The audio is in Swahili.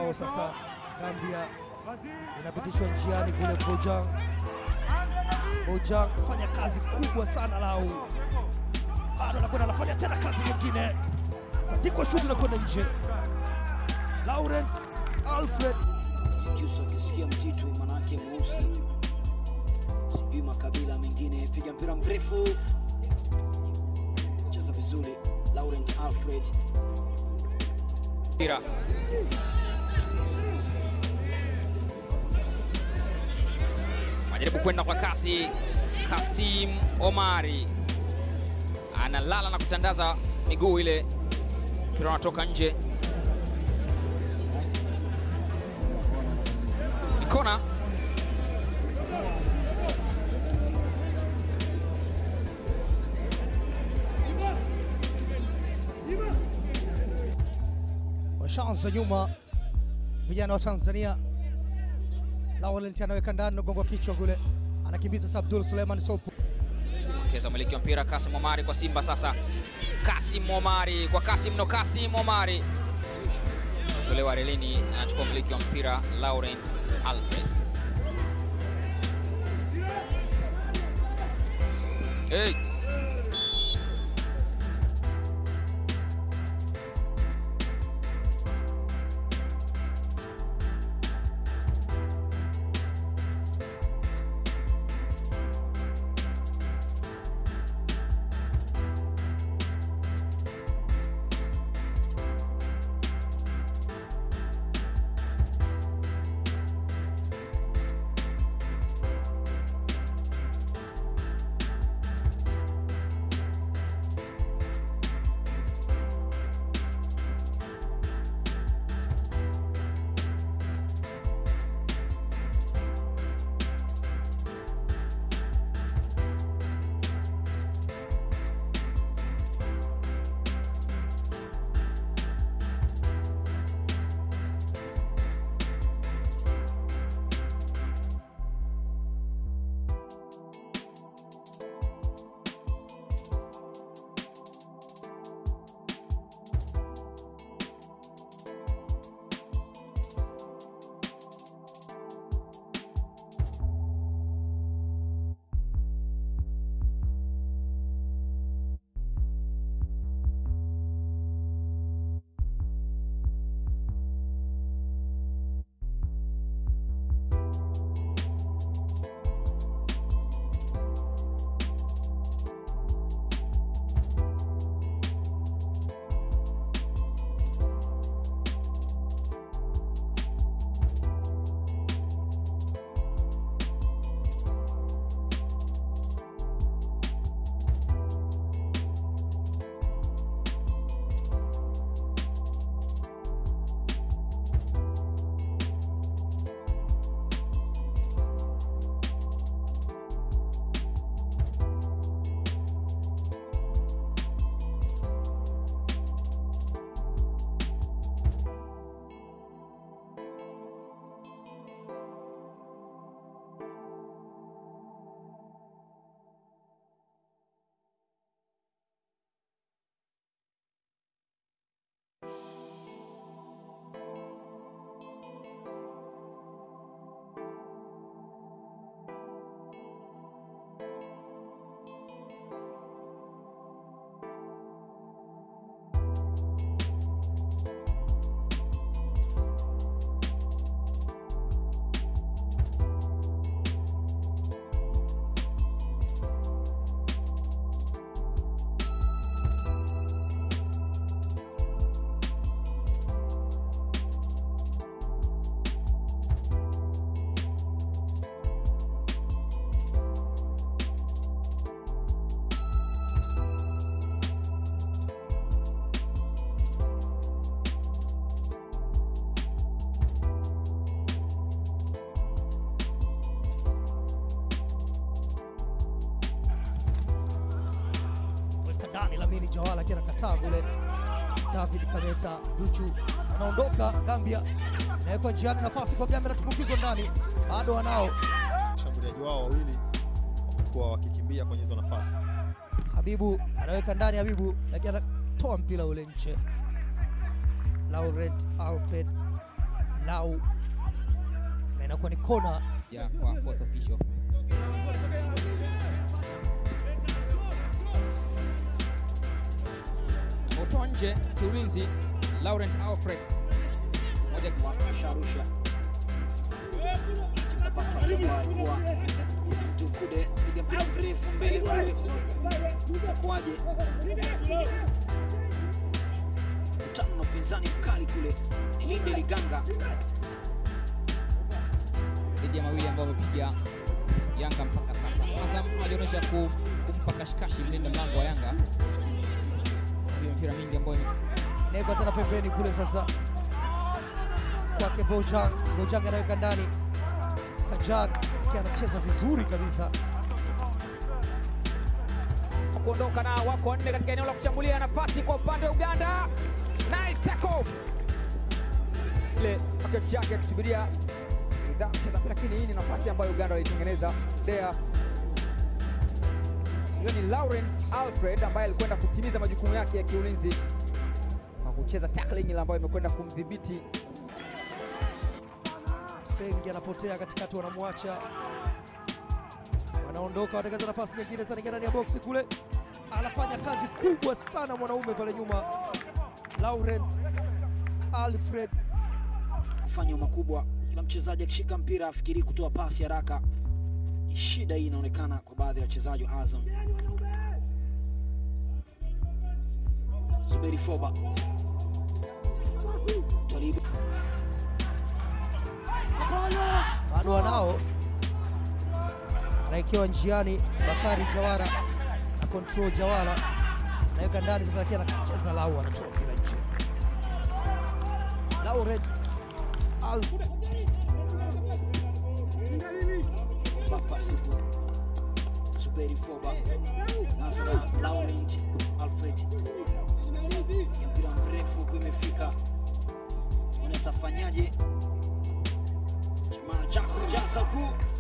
nao sasa. Gambia inapitishwa njiani kule. Bojang, Bojang fanya kazi kubwa sana lau, bado anakwenda anafanya tena kazi nyingine, tandikwa shuti nakwenda nje. Laurent Alfred Kiusa ukisikia mtitu manake mweusi, sijui makabila mengine. Piga mpira mrefu, cheza vizuri Laurent Alfred. mpira majaribu kwenda kwa kasi. Kasim Omari analala na kutandaza miguu ile, mpira unatoka nje. Ni kona. washaanza nyuma, vijana wa Tanzania. Laurent anaweka ndani, nagonga kichwa kule, anakimbiza sasa. Abdul Suleiman Sopu Cheza umiliki wa mpira Kasim Omari kwa Simba sasa. Kasim Omari kwa Kasim no Kasim Omari tolewa relini, anachukua umiliki wa mpira Laurent Alfred. Hey. weka ndani Lamini Jawala akiwa anakataa kule. David Kameta Duchu anaondoka Gambia, nawekwa njiani, nafasi kwa Gambia, natumbukizwa ndani, bado wanao washambuliaji wao wawili wamekuwa wakikimbia kwenye hizo nafasi. Habibu anaweka ndani, Habibu lakini anatoa mpira ule nje. Laurent Alfred Lau na inakuwa ni kona ya kwa fourth official. Ameutoa nje kiulinzi Laurent Alfred moja Sharusha cheza pasi ambayo alikuwa Tukude piga mpira mrefu mbele kule, itakuwaje? Mtano na upinzani mkali kule, ni Linde Liganga dhidi ya mawili ambayo amepiga Yanga mpaka sasa. Azam hajaonyesha ku- kumpa kashikashi mlinda mlango wa Yanga. Hiyo mpira mingi ambayo ime- inawekwa tena pembeni kule sasa kwake Bojang. Bojang anaweka ndani, Kajar akiwa anacheza vizuri kabisa. kuondoka na wako wanne katika eneo la kushambulia na pasi kwa upande wa Uganda. Nice tackle. Ile package yake akisubiria Ridhaa kucheza mpira, lakini hii ni nafasi ambayo Uganda walitengeneza there. Hiyo ni Lawrence Alfred ambaye alikwenda kutimiza majukumu yake ya kiulinzi kwa kucheza tackling ile ambayo imekwenda kumdhibiti Sengi anapotea katikati, wanamwacha wanaondoka, watengeza nafasi nyingine sana, ingia ndani ya boksi kule, anafanya kazi kubwa sana mwanaume pale nyuma, Laurent Alfred kufanywa makubwa. Kila mchezaji akishika mpira afikiri kutoa pasi haraka. Shida hii inaonekana kwa baadhi ya wachezaji wa Azam. Zuberi Foba Twalibu bado wanao, anaekewa njiani Bakari Jawara na control Jawara anaweka ndani sasa, akiwa anacheza lau, anatoa mpira nje. Laurent Alfred Bapa Siku Zuberi Foba Nasra Laurent Alfred Ya mpira mrefu huku imefika ona atafanyaje Jamaa Jaku Jasaku